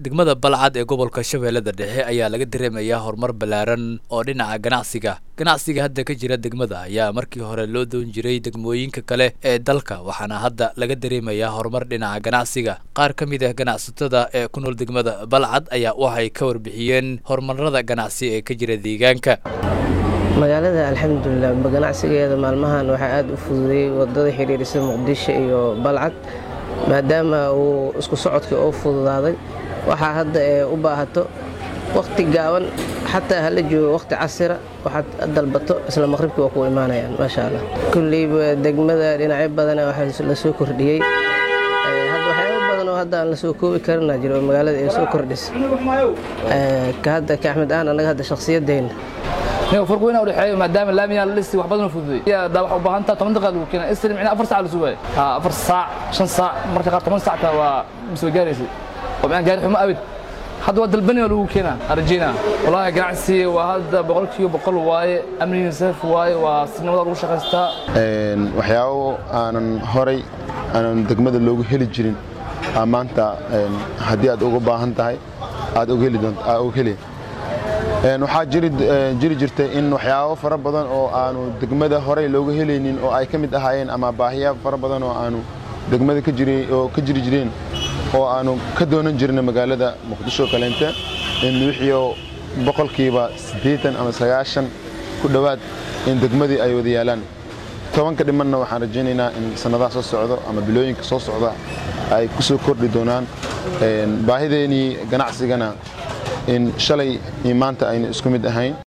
degmada balcad ee gobolka shabeellada dhexe ayaa laga dareemayaa horumar ballaaran oo dhinaca ganacsiga ganacsiga hadda ka jira degmada ayaa markii hore loo doon jiray degmooyinka kale ee dalka waxaana hadda laga dareemayaa horumar dhinaca ganacsiga qaar ka mid ah ganacsatada ee ku nool degmada balcad ayaa waxay ka warbixiyeen horumarada ganacsi ee ka jira deegaanka magaalada alxamdulilah ganacsigeeda maalmahan waxaa aada u fududeeyey wadada xiriirisa muqdisho iyo balcad maadaama uu isku socodkii oo fududaaday waxaa hadda ee u baahato wakhti gaaban xataa hala joogo wakhti casira waxaad dalbato isla maqribkii waa ku imaanayaan maasha allah kulleyba degmada dhinacyo badana waxaa la soo kordhiyey hadda waxyaabo badan oo hadda aan la soo koobi karina jiro oo magaalada ay soo kordhisa ka hadda ka axmed aan annaga hadda shakhsiyadeenna farq weyn u dhexeeyo maadaama laamiyaa la dhisi wax badan fududeey daa waxa u baahan taha toban daqiiqad lagu keenaa isri micnaa afar saac la sugaayo ha afar saac shan saac marka qaar toban saacta waa soo gaaraysay oo micnaa gaari xumo abid hadda waa dalbani waa lagu keenaa arjina wallaahi ganacsi waa hadda boqolkiiba boqol waaye amniga saaf waaye waa si nabada lagu shaqaystaa waxyaabo aanan horay aanan degmada loogu heli jirin maanta haddii aad uga baahan tahay aad og heli doonto aad og heli waxaa jiri jirtay in waxyaabo fara badan oo aanu degmada horey looga helaynin oo ay ka mid ahaayeen ama baahiya fara badan oo aanu degmada oo ka jiri jireen oo aanu ka doonan jirna magaalada muqdisho kaleente in wixiio boqolkiiba siddeetan ama sagaashan ku dhowaad in degmadii ay wada yaalaan tobanka dhimanna waxaan rajaynaynaa in sannadaha soo socdo ama bilooyinka soo socda ay ku soo kordhi doonaan baahideenii ganacsigana in shalay iyo maanta ayna isku mid ahayn